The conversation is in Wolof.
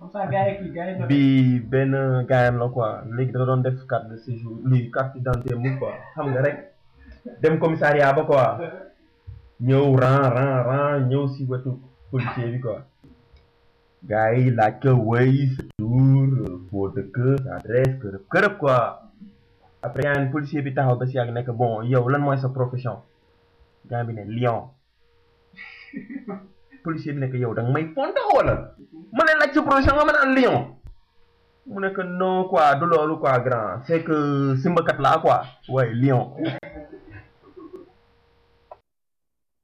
pourtant gars yi kii gars yi bi benn gaayam la quoi léegi dafa doon def carte de séjour lii carte d'identité mu quoi xam nga rek dem commissariat ba quoi ñëw ran ran ran ñëw si wetu policier bi quoi gars yi laaj ko wéy sa tour foo dëkk sa adresse kërëb kërëb quoi après yaa ngi policier bi taxaw ba si yàgg nekk bon yow lan mooy sa profession gars bi ne lion policier bi nekk yow da nga may fonto wala ma ne laaj sa profession nga ma naan lion mu nekk non quoi du loolu quoi grand c'est que simbakat laa quoi waaye lion